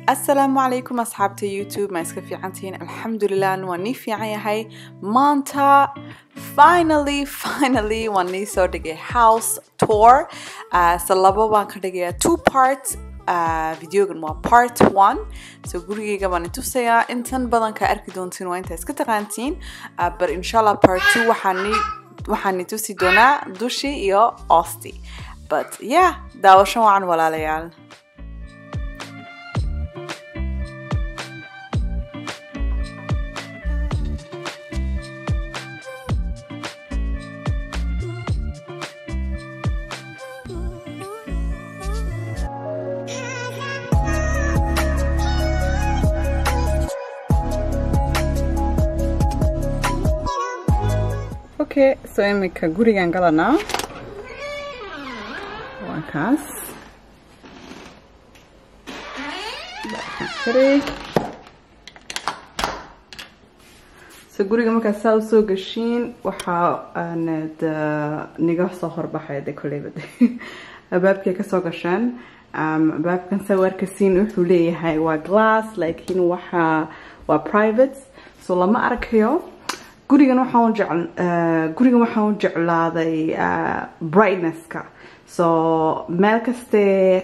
asalaamu calaykum asxaabta youtube ma iska fiicantihiin alxamdulilah waa nii fiican yahay maanta finally finally waan nii soo dhigay house tour uh, so labo baan ka dhigayaa two parts uh, videogan waa part one so gurigeyga baan itusayaa intan badan ka arki doontiin waa intaa iska taqaantiin uh, but inshallah part two waxaan nii waxaan itusi doonaa dushi iyo osti but yeah daawasho wacan walaalayaal okay so imika gurigan galanaa waa kaas so guriga markaad saa usoo gashiin waxaa niga soo horbaxaya de koleyba de albaabkay kasoo gashaan albaabkan sawarkasiin wuxuu leeyahay waa glass laakiin waxa waa private so lama arkayo gurigan waxaan jecl gurigan waxaan u jeclaaday brightnesska so meel kaste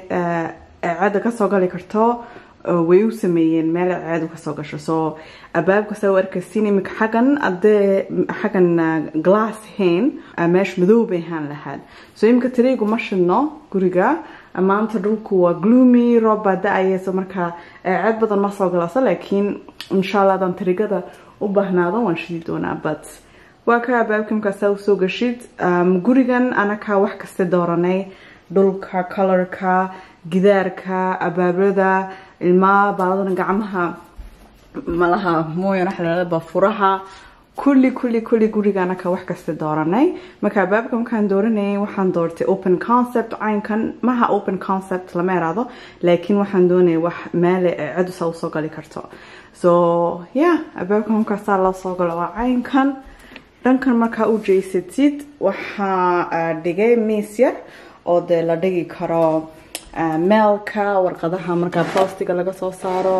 ceeda kasoo gali karto way u sameeyeen meel ceedu kasoo gasho so albaabka soo arkasiin imika xaggan adee xaggan glass hayn meesha madow bay ahaan lahaad so imika tariigu ma shidno guriga maanta dhulku waa gloomy roob baa da-aya so marka ceed badan ma soo galaso laakiin insha allah adaan tarigada u baahnaado waan shidi doonaa but waa ka albaabka markaasaa usoo gashid gurigan anakaa wax kasta dooranay dhulka colorka gidaarka abaablada ilmaa baaladana gacmaha malaha mooyan waxalaba furaha kulli kulli kulli guriga anaka wax kasta dooranay marka albaabka markaan dooranayay waxaan doortay open concept caynkan maha open concept lama eraado laakiin waxaan doonayay wax meele cedusa usoo gali karto so yeah albaabka markaasaa loo soo galo waa caynkan dhankan markaa u jeysatid waxaa dhigay miis yar oo dee la dhigi karo meelka warqadaha markaa boostiga laga soo saaro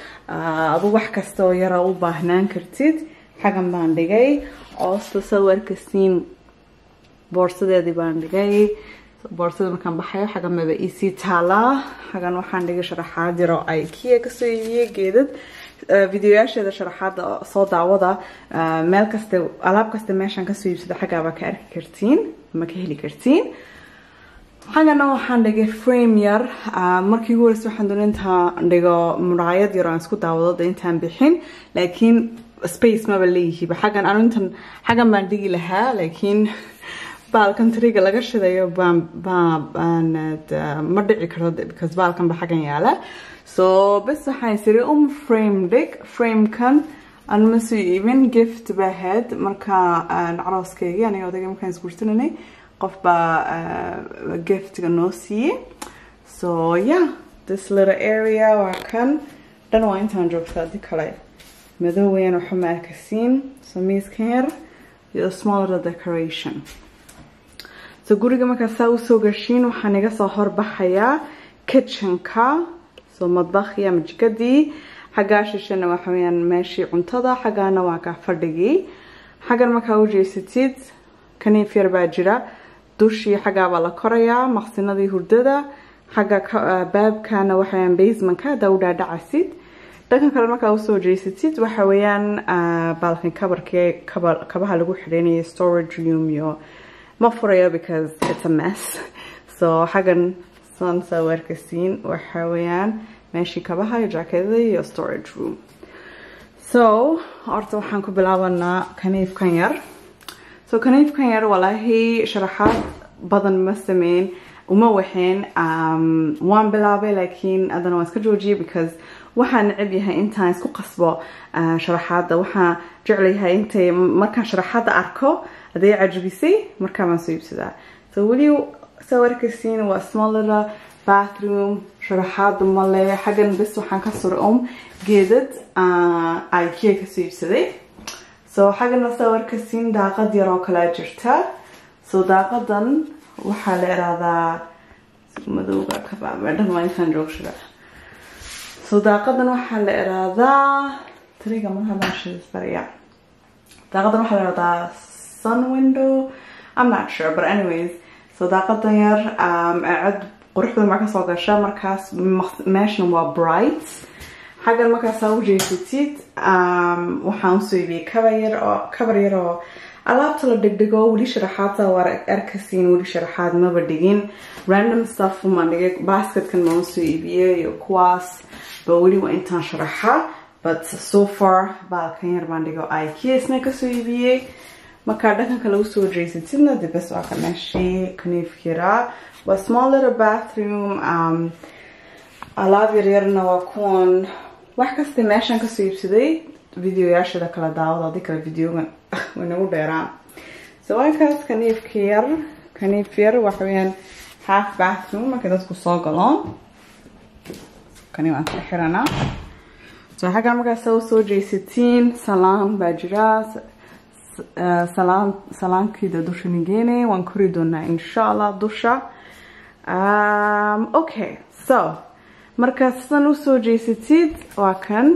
adu wax kastaoo yara u baahnaan kartid xagan baan dhigay oosta sawarkasiin boorsadeedii baan dhigay boorsada markaan baxayo xagan maba iisii taalaa xagan waxaan dhigay sharaxaad yaro ay kiya kasoo iibiyey geedad videoyaasheeda sharaxaada soo daawada meel kaste alaab kaste meeshaan kasoo iibsada xaggaabaa ka arki kartiin ama ka heli kartiin xagana waxaan dhigay frame yar markii ugu horeysa waxaan doona intaan dhigo muraayad yar aan isku daawado de intaan bixin laakiin space maba leeyihiiba xaggan anu intan xaggan baan dhigi lahaa laakiin baalkan tariga laga shidayo baan baan ma dhici karo because baalkan ba xaggan yaala so bes waxaan siri um frame dhig framekan aan ma soo iibin gift baa ahayd marka carooskeygi aniga odagay markaan isguursananay qof baa giftga noo siiyey so yeah this little area waa kan dhan waa intaan joogta adi kale madow weyaan waxa ma arkasiin so miiskan yar iyo small little decoration so guriga markaa saa usoo gashiin waxaan iga soo horbaxayaa kitchenka so madbakhi ama jikadii xaggaa shishana waxa weyaan meeshii cuntada xaggaana waa kaa fadhigii xaggan markaa u jeysatid kaniif yar baa jira dushii xaggaabaa la korayaa maqsinadii hurdada xagga baabkana waxaweyaan basementka hadaa u dhaadhacasid dhankan kale markaa usoo jeysatid waxa weeyaan baalkan kabarkee kabaha lagu xidhaynaya storage room iyo ma furayo because it's a mess so xaggan san sawarkasiin waxa weeyaan meeshii kabaha iyo jaakeedada iyo storage room so horta waxaan ku bilaabanaa kaniifkan yar so kaniifkan yar walaahi sharaxaad badan ma sameyn uma waxeen waan bilaabay laakiin haddana waan iska joojiyay because waxaan necab yahay intaan isku qasbo sharaxaadda waxaan jeclayahay intay markaan sharaxaadda arko hadday cajabisay markaa baan soo iibsadaa so weli sawarkasiin waa small little bathroom sharaxaadda male xaggan bes waxaan ka sura um geedad ikea kasoo iibsaday so xaggana sawarkasiin daaqad yar oo kalea jirta so daaqadan waxaa la irahdaa madowga kabaabedhan waa intaan joogsada so daaqadan waxaa la iraadaa tariga mar haddaan shiisbaraya daaqadan waxaa la iraadaa sun window I'm not sure but anyways so daaqadan yar cod quruxda marka soo gasha markaas meeshana waa bright xaggan markaasaa u jeesatid waxaan usoo iibiyey kabar yar oo kabar yar oo alaabta la dhigdhigo weli sharaxaadta waa arkasiin weli sharaxaad maba dhigin random stuff maan dhigay basketkan maan usoo iibiyey iyo kuwaas ba weli waa intaan sharaxa but so far baalkan yar baan dhigo ikesna kasoo iibiyey markaa dhankanka lagu soo jeesatidna dibes waa ka meeshii kaniifkira waa small little bathroom um, alaab yaryarna waa kuwan wax kasta meeshaan kasoo iibsaday videoyaashada kala daawada adii kale videogan way nagu dheeraan so waakaas kaniifka yar kaniif yar waxa weyaan half bathroom markay dadku soo galoon kani waan ka xiranaa so xaggan markaas usoo jeesatiin salaan baa jira salaan salaankiida dusha nigeene waan kori doonaa insha allah dusha um, okay so markaa sidan usoo jeesatid waa kan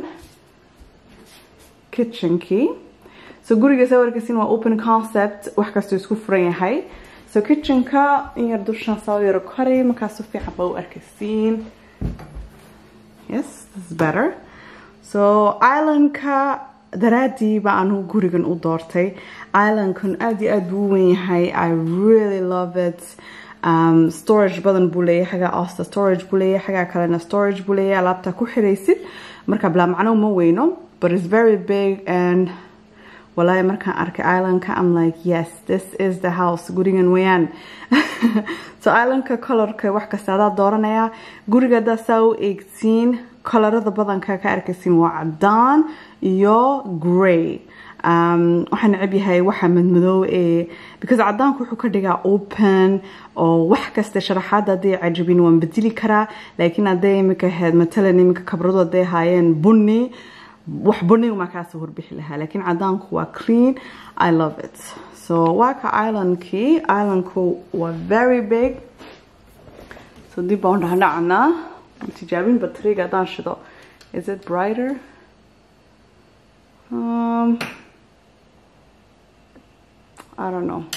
kitchenkii so guriga sawirkasin waa open concept wax kastoo isku furan yahay so kitchenka in yar dushan soo yaro kori markaas si fiican ba u arkaysiin yes this is better so islandka daraadii ba anu gurigan u doortay islandkan aada iyo aada buu u wen yahay i really love it um, storage badan buu leeyahay xagaa osta storage buu leeyahay xagaa kalena storage buu leeyahay alaabta ku xiraysid marka bilaa macno uma weyno but it's very big and walaahi markaan arkay islandka i'm like yes this is the house gurigan weyaan so islandka colorka wax kasta adaa dooranaya guriga hadaa saa u eegtiin colorada badanka ka arkaysiin waa cadaan iyo grey waxaan necab yahay waxa madmadoow ee because cadaanku wuxuu ka dhigaa open oo wax kasta sharaxaada hadday cajabin waan bedeli karaa laakiin hadday imika ahayd matalan iminka kabradu hadday ahaayeen bunni wax bunniga maa kaasoo horbixi lahaa laakiin cadaanku waa clean i love it so waa ka islandkii islandku waa very big so dib baan dhahdhacnaa tijaabin batriga haddaan shido is it brighter um, I don't know.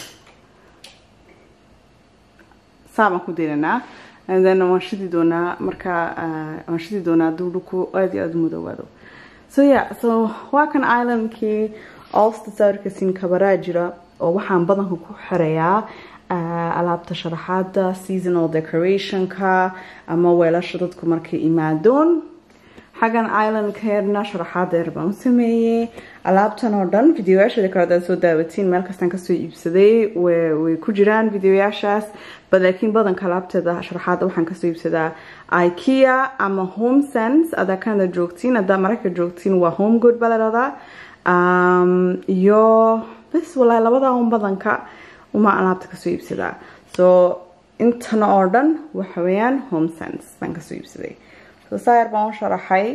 saabaan ku daynanaa and then waan shidi doonaa markaa waan shidi doonaa hadduu dhulku aada iyo aada u madoowaado so yeah so waa kan islandkii olsta sawirkasiin kabaraa jira oo waxaan badanka ku xirayaa alaabta sharaxaada seasonal decorationka ama weelasha dadku markay imaadoon xaggan islandkeedna sharaxaada yar baan u sameeyey alaabtan oo dhan videoyaashada kale hadaad soo daawatiin meel kastaan kasoo iibsaday way ku jiraan videoyaashaas ba laakiin badanka alaabteeda sharaxaada waxaan kasoo iibsadaa ikea ama home sense adaa kanada joogtiin hadaa marayka joogtiin waa home good baa laradaa iyo bes walaahi labadaa un badanka uma alaabta kasoo iibsadaa so intana oo dhan waxa weeyaan home sense baan kasoo iibsaday so saayar baan u sharaxay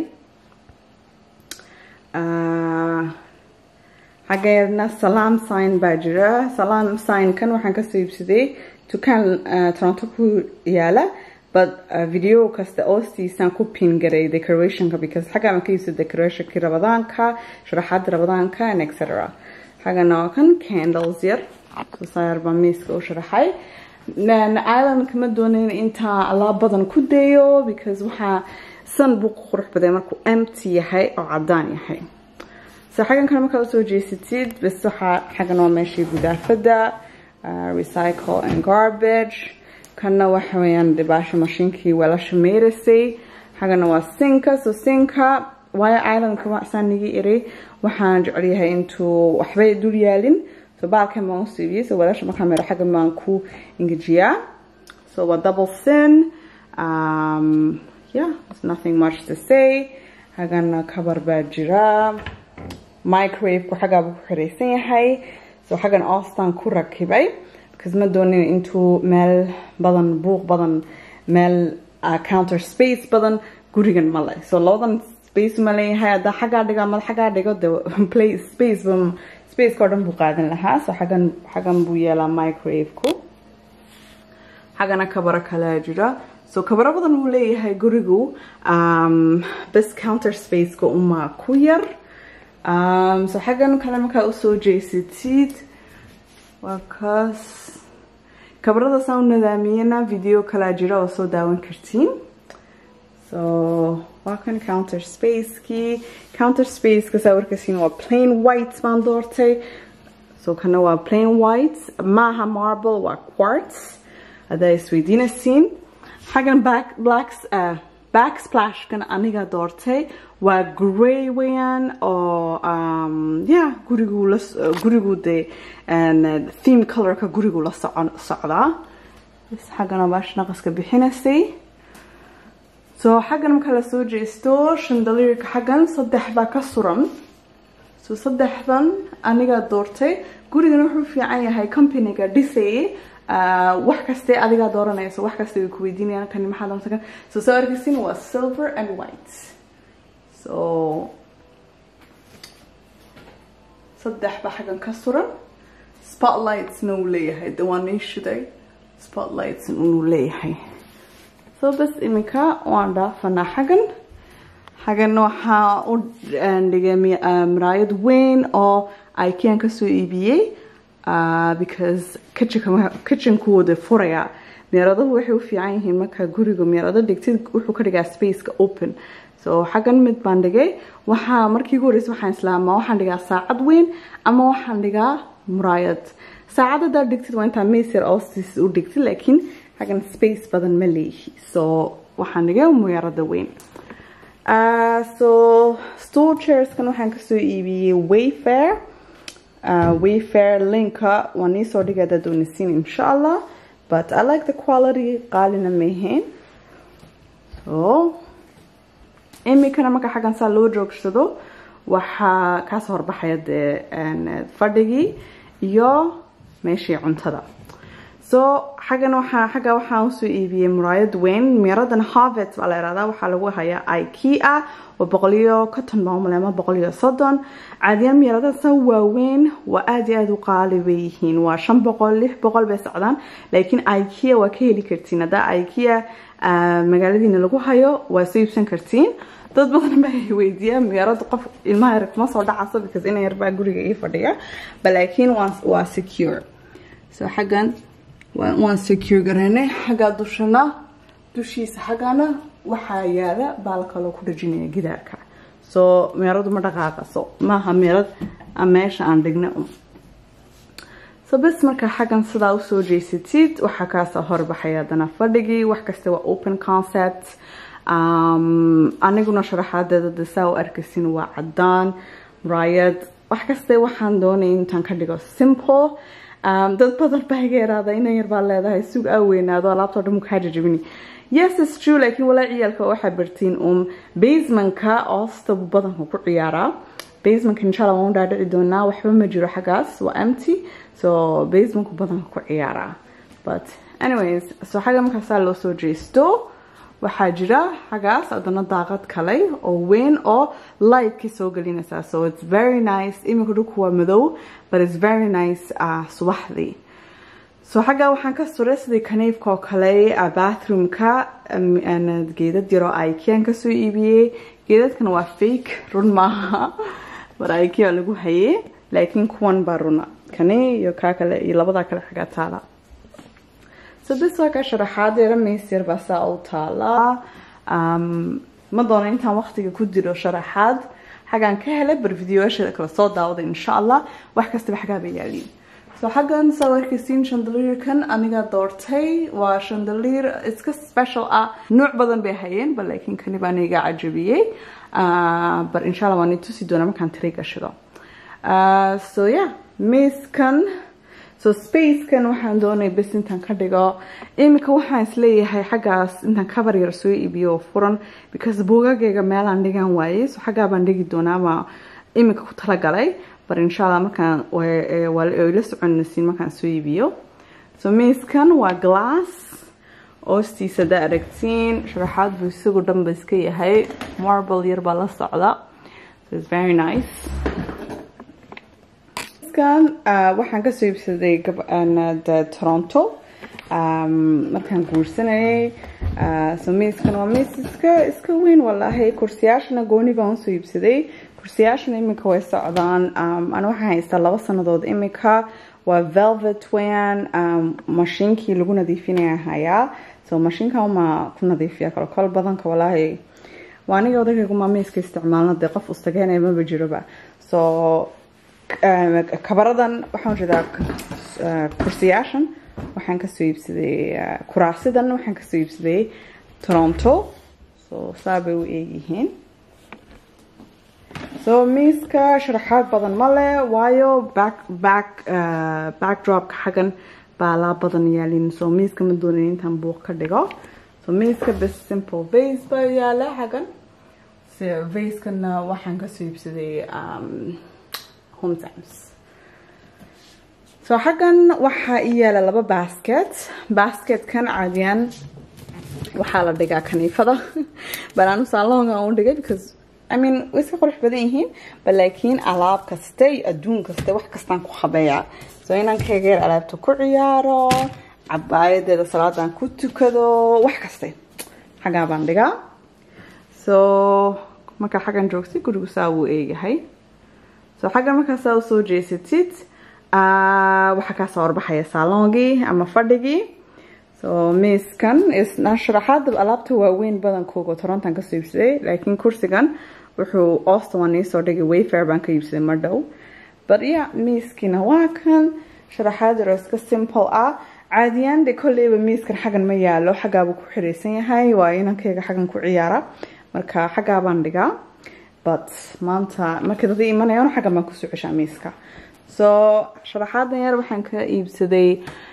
xaggeedna salaam sign baa jira salaam sign-kan waxaan kasoo iibsaday dukaan toronto ku yaala but video kasta oostiisaan ku pin garay decorationka because xagga aan ka iibsado decorationkii rabadaanka sharaxaada rabadaanka and etc xaggana waa kan candles yar saayar baa miiska u sharaxay island kama doonayn intaa alaab badan ku dayo because waxaa san buu ku qurux baday markuu empty yahay oo cadaan yahay so xaggan kale markaa usoo jeesatid bes waxaa xaggan waa meeshii gudaafada recycle and garbage kanna waxa weeyaan dhibaasho mashiinkii weelasha meyrasay xaggana waa sinka so sinka waayo islandka saan nigi iri waxaan jecelyahay intuu waxbay dul yaalin so baalkan baan usoo iibiyey so weelasha markaa meero xaggan baan ku engejiyaa so waa double sin um, yeah there's nothing much to say xaggana kabar baa jira microwave-ku xaggaa buu ku xiraysan yahay so xaggan austan ku rakibay because ma doonin intuu meel badan buuq badan meel counter space badan gurigan ma leh so labadan space ma leeyahay haddaa xaggaa dhigo ama xaggaa dhigo de play space ba spaceka oo dhan buu qaadan lahaa so xaggan xaggan buu yeelaa microwave-ku xaggana kabaro kalea jira so kabaro badan uu leeyahay gurigu bes counter spaceka uma ku yar so xaggan kale markaa usoo jeysatid waa kaas kabaradaasaan u nadaamiyana video kalaa jira oo soo daawan kartiin so waa kan counter spacekii counter spaceka saa warkasiin waa plain white baan doortay so kana waa plain white maaha marble waa quartz haddaa isweydiinaysiin xaggan back blacks uh, backsplashkan aniga doortay waa grey weeyaan oo um, yeah gurigu la gurigu dee theme colorka gurigu la socon socdaa bs xaggana baash naqaska bixinaysay so xaggan marka la soo jeesto shandaliirka xaggan saddex baa ka suran so saddexdan anigaa doortay gurigan wuxuu fiican yahay companyga dhisay wax kaste adigaa dooranayso wax kaste way ku weydiinayaan kani maxaa doonta kan so soo arkaysin waa silver and white so saddex baa xaggan ka suran spotlightsna uu leeyahay de waa nii shiday spotlights inuu leeyahay so bas iminka waan dhaafanaa xaggan xaggan waxaa u dhigay miraayad weyn oo ikean kasoo iibiyey because kitchenkooda furaya meeraduhu waxay u fiican yihiin markaa guriga meerado dhigtid wuxuu ka dhigaa spaceka open so xaggan mid baan dhigay waxaa markii ugu horeysa waxaan islaamaa waxaan dhigaa saacad weyn ama waxaan dhigaa muraayad saacad haddaa dhigtid waa intaa mesyar oostiis u dhigtid laakiin xaggan space badan ma leeyihi so waxaan dhigay meerada weyn so store chairskan waxaan kasoo iibiyey wayfair uh, wayfair linka waan iisoo dhigay haddaad doonaysiin insha allah but i like the quality qaalina mahayn so imikana marka xaggan saa loo joogsado waxaa kaasoo horbaxaya dee fadhigii iyo meeshii cuntada so xaggan waxaa xagga waxaan usoo iibiyey muraayad weyn meeradan harvet baa la ihahdaa waxaa lagu hayaa ikea waa boqol iyo konton baa umale ama boqol iyo soddon caadiyaan meeradasa waaweyn waa aada iyo aada u qaali bay yihiin waa shan boqol lix boqol bay socdaan laakiin ikea waa ka heli kartiin haddaa ikea magaaladiina lagu hayo waa soo iibsan kartiin dad badan baa weydiiyaa meerada qof ilmaha yar kuma soo dhacaso because ina yarbaa guriga ii fadhiya ba laakiin waa secure so xaggan waan secure gareynay xaggaa dushana dushiisa xaggana waxaa yaala baal kaloo ku dhajinaya gidaarka so meeradu ma dhaqaaqaso maaha meerad meesha aan dhigna so bes markaa xaggan sidaa usoo jeysatid waxaa kaasoo horbaxaya haddana fadhigii wax kasta waa open concept aniguna sharaxaadeeda de saa u arkaysin waa cadaan muraayad wax kaste waxaan doonay intaan ka dhigo simple dad badan baa iga yaraada inan yar baa leedahay sug aa weynaado alaabtoo dhan kaa jajabini yes is true laakiin walaa ciyaalka waxaa bartiin um basementka oosta buu badanka ku ciyaaraa basementka inshallah waan u dhaadhici doonaa waxba ma jiro xaggaas waa empty so basementku badanka ku ciyaaraa but anyways so xagga markaasaa loo soo jeesto waxaa jira xaggaas haddana daaqad kale oo weyn oo lightkii soo gelinaysaa so it's very nice iminka dhulku waa madow but it's very nice uh, subaxdii so xaggaa waxaan ka suray sidii kaniifka oo kale bathroomka geedad yaroo ikean kasoo iibiyey geedadkan waa fake run maaha but ikea lagu hayay laakiin kuwan baa runa kani iyo kaa kale iyo labadaa kale xaggaa taala so bis waa ka sharaxaadeera meesyar baa saa u taalaa ma doono intaan waqtiga ku diro sharaxaad xaggaan ka helay bar videoyaasheeda kala soo daawada insha allah wax kastaba xaggaa bay yaaliin so xaggan saa arkaysiin chandeliirkan aniga doortay waa chandeliir iska special ah nuuc badan bay hayeen ba laakiin kani baan iga cajabiyey bar insha allah waan i tusi doonaa markaan tiri gashido so yeah miiskan so spacekan waxaan doonay bes intaan ka dhigo iminka waxaan isleeyahay xaggaas intaan cover yar soo iibiyo oo furan because buugagayga meelaan dhigan waayey so xaggaa baan dhigi doonaa baa iminka ku talagalay bar insha allah markaan la soconaysiin markaan soo iibiyo so miiskan waa glass oostiisa haddaa aragtiin sharaxaad buu isagu dhanba iska yahay marble yar baa la socda so it's very nice waxaan kasoo iibsaday toronto markaan guursanayay so miiskan waa miis iska iska weyn wallaahi kursiyaashana gooni baan usoo iibsaday kursiyaashana iminka way socdaan ana waxaan haystaa laba sanadood iminka waa velvet weyan mashiinkii lagu nadiifinaya hayaa so mashiinka uma ku nadiifiya kalo kol badanka wallaahi waa aniga odaygaygumaa miiska isticmaalna dee qof ustageenaya maba jiroba so kabaradan waxaan jeedaa kursiyaashan waxaan kasoo iibsaday kuraasidan waxaan kasoo iibsaday toronto so saa bay u eegyihiin so miiska sharaxaad badan ma leh waayo back back backdropka xaggan baalaa badan yaalin so miiska ma doonin intaan buuq ka dhigo so miiska bes simple vase baa yaala xaggan vaseskana waxaan kasoo iibsaday home times so xaggan waxaa ii yaala laba basket basketkan caadiyan waxaa la dhigaa kaniifada banaanu saalonga u dhigay because I mean way iska qurux badan yihiin ba laakiin alaab kaste iyo adduun kaste wax kastaan ku habeeyaa so inaan kageer alaabta ku ciyaaro cabaayadeeda salaadaan ku tukado wax kaste xaggaa baan dhigaa so markaa xaggan joogtay gurigu saa wuu eegahay so xaggan markaa saa usoo jeesatid waxaa kaasoo horbaxaya saalongii ama fadhigii so miiskan isna sharaxaada alaabta waaweyn badankooga torontan kasoo iibsaday laakiin kursigan wuxuu austin waan iisoo dhigay wayfair baan ka iibsaday mar dhow but ya miiskiina waa kan sharaxaad yaro iska simple ah caadiyaan de kolleyba miiskan xaggan ma yaalo xaggaabuu ku xiraysan yahay waa inankayga xaggan ku ciyaara marka xaggaa baan dhigaa but maanta markii dada imanayaan xaggan baan kusoo ceshaa miiska so sharaxaadan yar waxaan ka iibsaday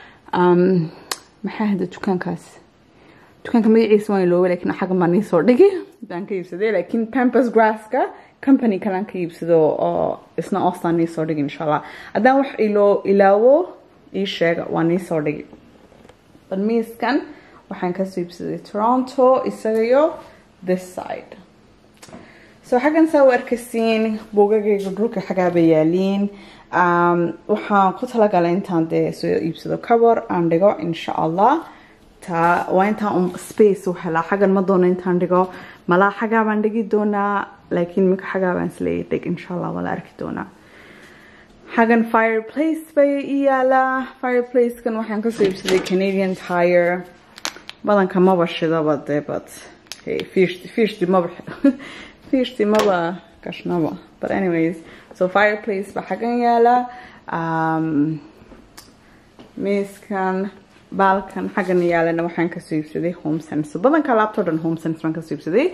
maxaa hada dukaankaas dukaanka magaciisa waan ilooba lakiin xaggan baan iisoo dhigi baan ka iibsaday laakiin pampers grasska company kalaan ka iibsado oo isna ostaan iisoo dhigi insha allah haddaan wax iloo ilaawo ii sheega waan iisoo dhigi but miiskan waxaan kasoo iibsaday toronto isagayo this side so xaggan saa u arkasiin buugagayga dhulka xaggaaba yaaliin waxaan ku talagalay intaan dee soo iibsado cover aan dhigo insha allah taa waa intaan un space u helaa xaggan ma doono intaan dhigo malaa xaggaa baan dhigi doonaa laakiin minka xaggaa baan isleeya dhig insha allah waa la arki doonaa xaggan fireplace bay i yaalaa fireplacekan waxaan kasoo iibsaday canadian tire badanka maba shidaba dee but hey fiishti fiishti maba fiishti maba gashnaba but anyways so fireplace baa xaggan yaala miiskan baalkan xaggan yaalana waxaan kasoo iibsaday home sense badanka alaabtoo dhan home sense baan kasoo iibsaday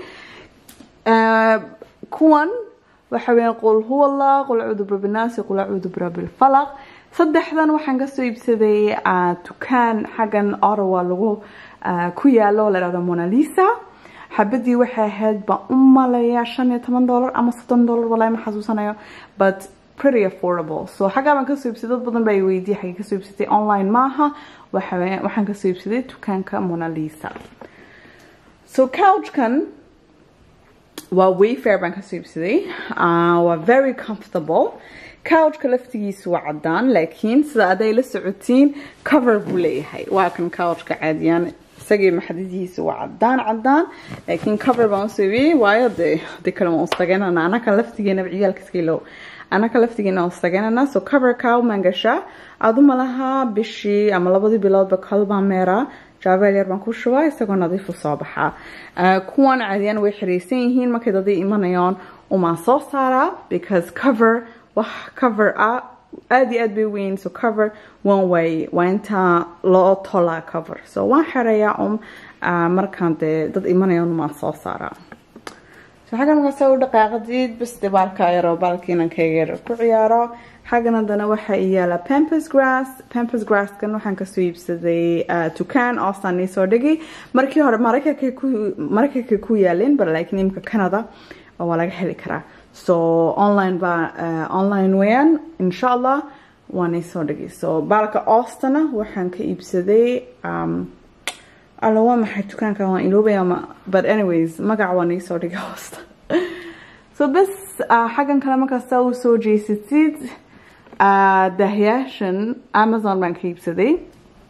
kuwan waxa weeyaan qul huwa allah qul acuudu birabinaasi qul acuudu birabilfalaq saddexdan waxaan kasoo iibsaday dukaan xaggan ottawa lagu ku yaalo la dhahdo monalisa xabadii waxay ahayd baan u malaya shan iyo toban dollar ama soddon dollar walahi ma xasuusanayo but pretty affordable so xaggaa baan kasoo iibsaday dad badan baa i weydiiyay xaggee kasoo iibsatay online maaha waxaan kasoo iibsaday dukaanka monalisa so couchkan waa wayfair baan kasoo iibsaday waa very comfortable couchka laftigiisu waa cadaan laakiin sida aday la socotiin cover buu leeyahay waa kan couchka caadiyaan isagii maxadidihiisa waa cadaan cadaan laakiin cover baan usoo iibiyey waayo dee de kale waan ustaganana anaka laftigeena ciyaalka iska ilow anaka laftigeena waan ustaganana so coverka umaan gashaa aduma laha bishii ama labadii biloodba kalbaan meeraa jaabeel yar baan ku shubaa isagoo nadiifu soo baxaa kuwan caadiyaan way xiraysan yihiin markay dadii imanayaan umaan soo saaraa because cover wax cover ah aada iyo aad bay weyn so cover one way waa intaa loo tolaa cover so waan xerayaa um markaan dee dad imanayaan umaan soo saaraa so xaggan markaasa u dhaqaaqadiid bas dee baalka yaroo baalka inankayga yar ku ciyaaro xaggan haddana waxaa i yaala pampers grass pampers grasskan waxaan kasoo iibsaday dukaan oostaan iisoo dhigi markii hore maraykanka ku maraykanka ku yaalin bar laakiin imika canada waa laga heli karaa so online baa online weeyaan insha allah waan iisoo dhigi so baalka oostana waxaan ka iibsaday alla waa maxay dukaanka waan iloobaya but anyways magaca waan iisoo dhigi hoosta so bas xaggan kale markaasta u soo jeesatid dahyaashan amazon baan ka iibsaday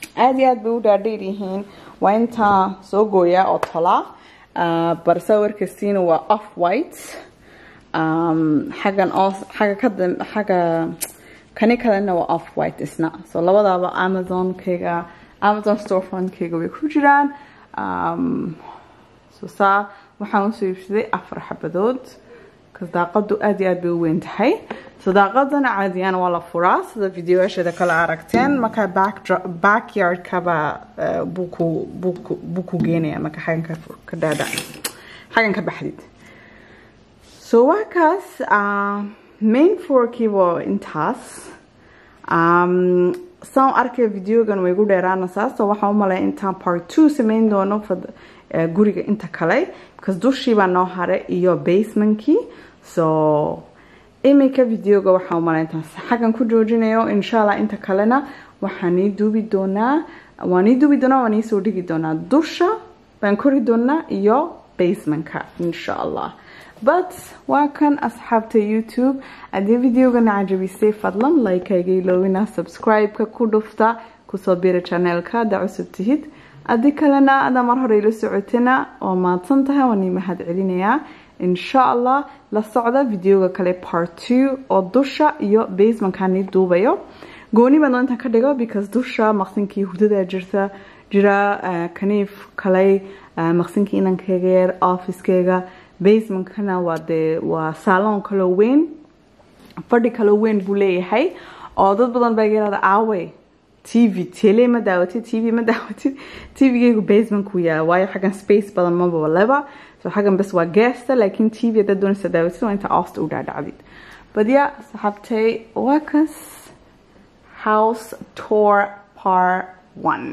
aada iyo aad bay u dhaadheer yihiin waa intaa soo gooyaa oo tola barsa warkastiina waa off white xaggan oo xagga ka xagga kani kalena waa off white isna so labadaaba amazonkayga amazon storefrontkayga way ku jiraan so saa waxaan usoo iibsaday afar xabadood kas daaqadu aada iyo aad bay u weyn tahay so daaqadana caadiyaan waa la furaa sida videoyaasheeda kale aragteen markaa backyardkaba buu ku geenaya marka xaggan ka dhaadha xaggan ka baxdid so waa kaas main forkii waa intaas saan arkaya videogan way gu dheeraanaysaa so waxaan u malaya intaan part two samayn doono guriga inta kale because dushii baa noo hare iyo basementkii so iminka videoga waxaan u malaya intaan xaggan ku joojinayo insha allah inta kalena waxaan ii duubi doonaa waan ii duubi doonaa waan iisoo dhigi doonaa dusha baan kori doonaa iyo basementka insha allah but waa kan asxaabta youtube haddii videogana cajabisay fadlan like-ayga iloowina subscribe-ka ku dhufta kusoo bira channelka haddaa cusub tihid haddii kalena adaa mar hore ila socotana waa mahadsan tahay waan ii mahad celinayaa insha allah la socda videoga kale part two oo dusha iyo basementkaan ii duubayo gooni baan doonta ka dhigo because dusha maqsinkii hurdada jirta jira kaniif kale maqsinkii inankayga yar officekeyga basementkana waa dee waa saalon kaloo weyn fadhi kaloo weyn buu leeyahay oo dad badan baa yirahda aawe t v tele ma daawatid t v ma daawatid t v-gaygu basementku yaala waayo xaggan space badan maba leba so xaggan bas waa geesta laakiin t v haddaad doonaysa daawatid waa inta oosta u dhaadhacdid badya saxaabtay waa kas house tour par one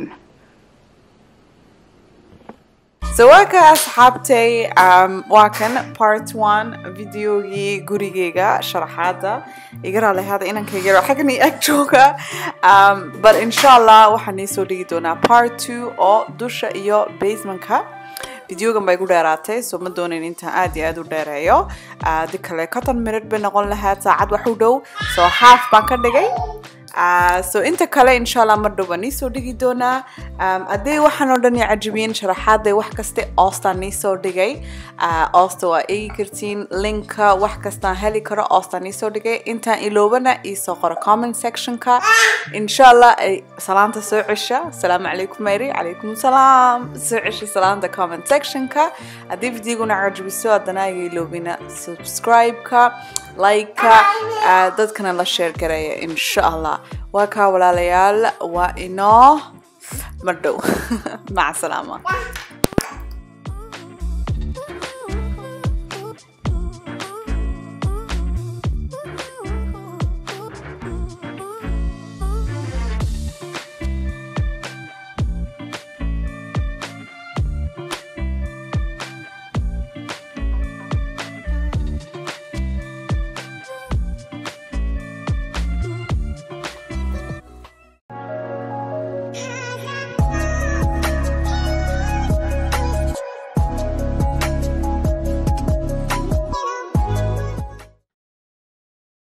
so waa ka asxaabtay waa kan part one videogii gurigeyga sharaxaada iga raalehaada inankayga xaggan i ag jooga but insha allah waxaan iisoo dhigi doonaa part two oo dusha iyo basementka videogan bay gu dheeraatay so ma doonayn intaan aad iyo aad u dheereeyo di kale conton minute bay noqon lahayd saacad wax u dhow so half baan ka dhigay so inta kale insha allah mar dhow baan iisoo dhigi doonaa haddii waxaan oo dhan i cajabiyeen sharaxaaday wax kaste oostaan iisoo dhigay oosta waa eegi kartiin linka wax kastaan heli karo oostaan iisoo dhigay intaan iloobana iisoo qoro comment sectionka insha allah ay salaanta soo cesha asalaamu calaykum mary calaykum salaam soo cesha salaanta comment sectionka haddii videoguna cajabiso haddana iga iloobina subscribe-ka like-ka dadkana la sheer gareeya insha allah waa kaa walaalayaal waa inoo mar dhow maca salaama